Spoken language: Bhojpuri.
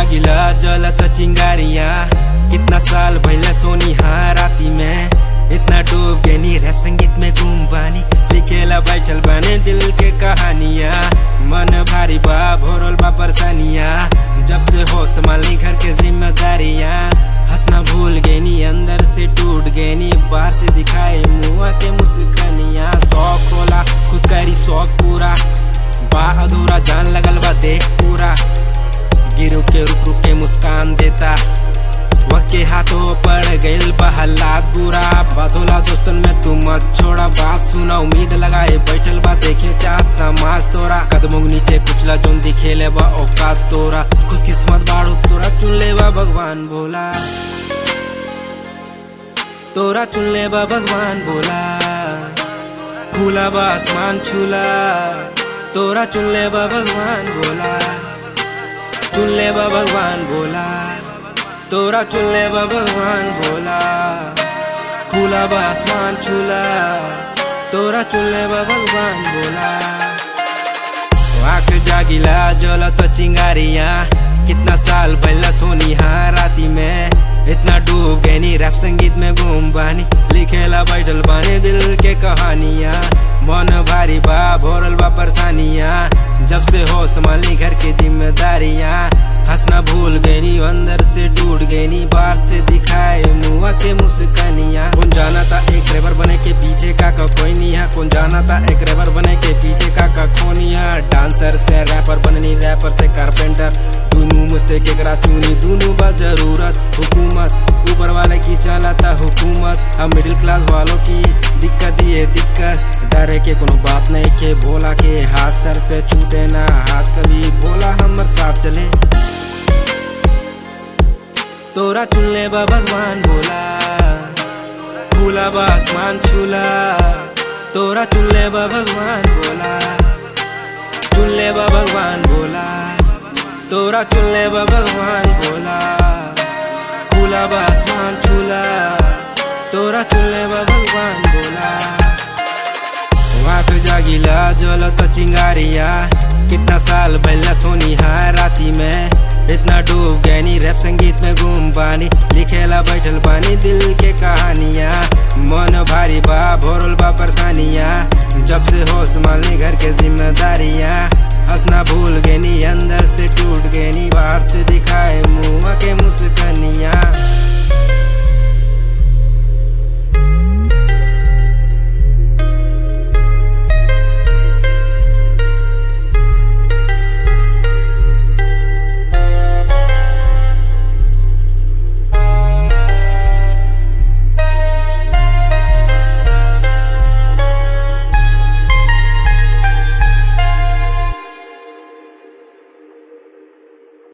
जागिला जलत चिंगारिया कितना साल भैले सोनी हाँ राती में इतना डूब गए नी रैप संगीत में घूम बानी लिखेला बैठल बाने दिल के कहानिया मन भारी बा भोरल बा परेशानिया जब से हो संभाली घर के जिम्मेदारियां हंसना भूल गए नी अंदर से टूट गए नी बाहर से दिखाए मुआ के मुस्कानिया शौक होला खुद करी शौक पूरा बा अधूरा जान लगल बा देख पूरा गिर के रुक रुक के मुस्कान देता वक्त के हाथों पड़ गइल बा हालात बुरा बात होला दोस्तन में तू मत छोड़ा बात सुना उम्मीद लगाए बैठल बा देखे चाहत समाज तोरा कदमों के नीचे कुचला जोन दिखेले बा औकात तोरा खुशकिस्मत बाड़ू तोरा चुन ले बा भगवान बोला तोरा चुन ले बा भगवान बोला खुला बा आसमान छूला तोरा चुन ले बा भगवान बोला चुन ले बा भगवान बोला तोरा चुन ले बा भगवान बोला खुला बा आसमान छूला तोरा चुन ले बा भगवान बोला आँख जागिला जलत चिंगारिया कितना साल पहला सोनी हाँ राती में इतना डूब गए नी रैप संगीत में घूम बानी लिखेला बैठल बानी दिल के कहानियां मन भारी बा भोरल बा परेशानियां जब से हो संभाली घर की जिम्मेदारियां हंसना भूल गई नी अंदर से टूट गई नी बाहर से दिखाए मुआ के मुस्कानियां कौन जाना था एक रेबर बने के पीछे का का कोई नहीं है कौन जाना था एक रेबर बने के पीछे का का खोनी है डांसर से रैपर बननी रैपर से कारपेंटर दोनों में से केकरा चुनी दोनों बा जरूरत हुकूमत ऊपर वाले की चलाता हुकूमत हम मिडिल क्लास वालों की दिक्कत ये दिक्कत डरे के कोनो बात नहीं के भोला के हाथ सर पे छूटे ना हाथ कभी भोला हमर साथ चले तोरा चुन ले बा भगवान बोला खुला बा आसमान छूला तोरा चुन ले बा भगवान बोला चुन ले बा भगवान बोला तोरा चुन ले बा भगवान बोला खुला बा आसमान छूला तोरा चुन ले बा भगवान बोला आँख जागिला जलत चिंगारिया कितना साल पहला सोनी हाँ राती में इतना डूब गए नी रैप संगीत में घूम बानी लिखेला बैठल बानी दिल के कहानियां मन भारी बा भोरल बा परेशानियां जब से हो संभालने घर के जिम्मेदारियां हंसना भूल गए नी अंदर से टूट गए नी बाहर से दिखाए मुआ के मुस्कानियां